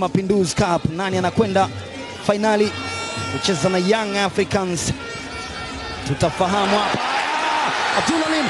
Mapinduzi Cup. Nani anakwenda fainali kucheza na Young Africans? Tutafahamu hapa. Abdulalim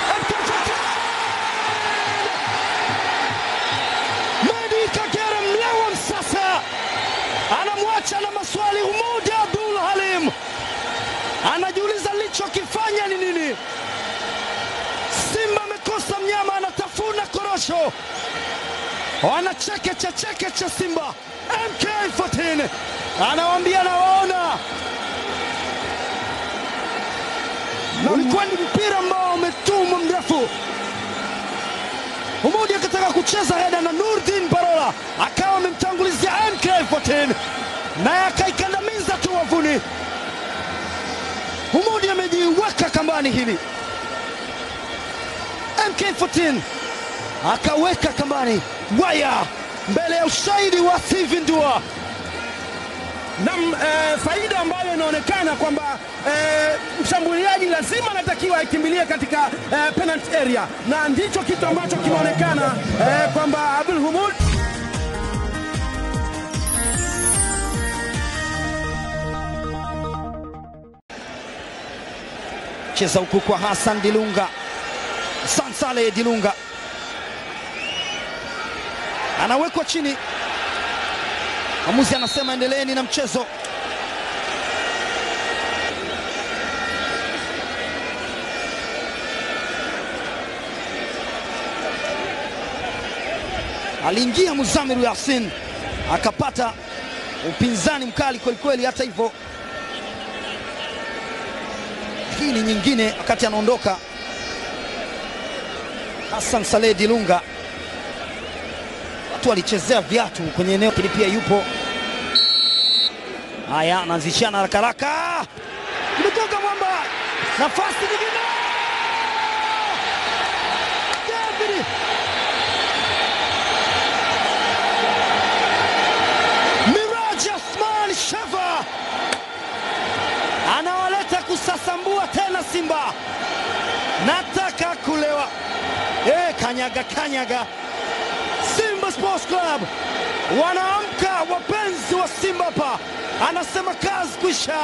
Medi Kagere mlewa msasa anamwacha na maswali Humudi Abdul Halim anajiuliza lichokifanya ni nini? Simba amekosa mnyama, anatafuna korosho, wanacheke cha cheke cha Simba. MK14 anawaambia nawaona, na ulikuwa ni mpira ambao umetumwa mrefu. Humudi akataka kucheza heda na Nurdin Barola akawa amemtangulizia MK14 naye akaikandamiza tu wavuni. Humudi amejiweka kambani hili, MK14 akaweka kambani waya mbele ya ushahidi wa Steven Dua. Nam eh, faida ambayo inaonekana kwamba eh, mshambuliaji lazima anatakiwa akimbilie katika eh, penalty area, na ndicho kitu ambacho kimeonekana eh, kwamba Abdul Humud cheza huku kwa Hassan Dilunga, Sansale Dilunga anawekwa chini. Mwamuzi anasema endeleeni na mchezo. Aliingia Muzamiru Yasin akapata upinzani mkali kwelikweli. Hata hivyo, hii ni nyingine. Wakati anaondoka Hassan Saleh Dilunga, watu walichezea viatu kwenye eneo kili, pia yupo haya, anaanzishana haraka haraka, imegonga mwamba, nafasi nyingine, David Miraj Asman Sheva anawaleta kusasambua tena Simba, nataka kulewa. E, kanyaga kanyaga. Simba Sports Club wanaamka, wapenzi wa Simba hapa, anasema kazi kwisha.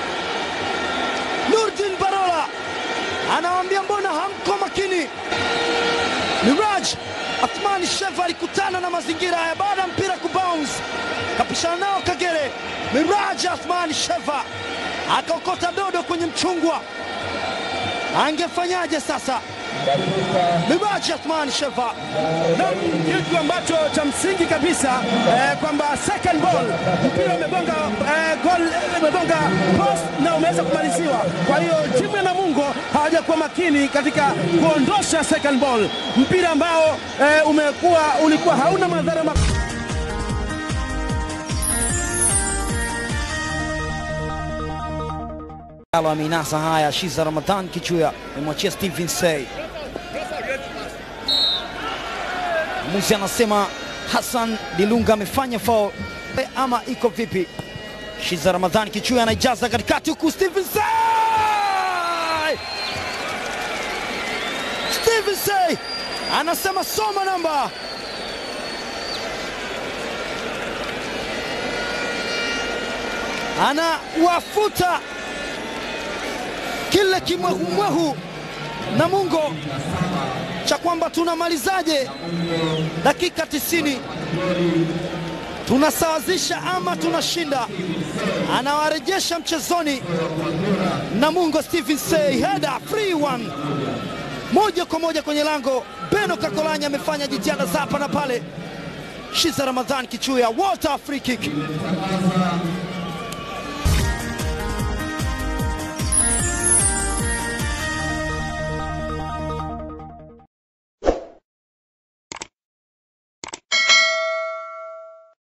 Nurdin Barola anawaambia mbona hamko makini? Miraj Athmani Sheva alikutana na mazingira haya baada ya mpira kubounce, kapishana nao Kagere. Miraj Athmani Sheva akaokota dodo kwenye mchungwa, angefanyaje sasa? Miraj Athmani Sheva Naam, kitu ambacho cha msingi kabisa eh, kwamba second ball mpira umegonga eh, goal umegonga post na umeweza kumaliziwa. Kwa hiyo timu ya Namungo hawajakuwa makini katika kuondosha second ball, mpira ambao eh, umekuwa ulikuwa hauna madhara mak Alo ameinasa haya, Shiza Ramadhan Kichuya amemwachia Steven Sey. Muzi anasema Hassan Dilunga amefanya foul ama iko vipi? Shiza Ramadhan Kichuya anaijaza katikati huku Steven Sey! Steven Sey anasema soma namba anawafuta kile kimwehumwehu Namungo cha kwamba tunamalizaje dakika 90, tunasawazisha ama tunashinda. Anawarejesha mchezoni Namungo. Stephen Sey header free one, moja kwa moja kwenye lango. Beno Kakolanya amefanya jitihada za hapa na pale. Shiza Ramadhan Kichuya water free kick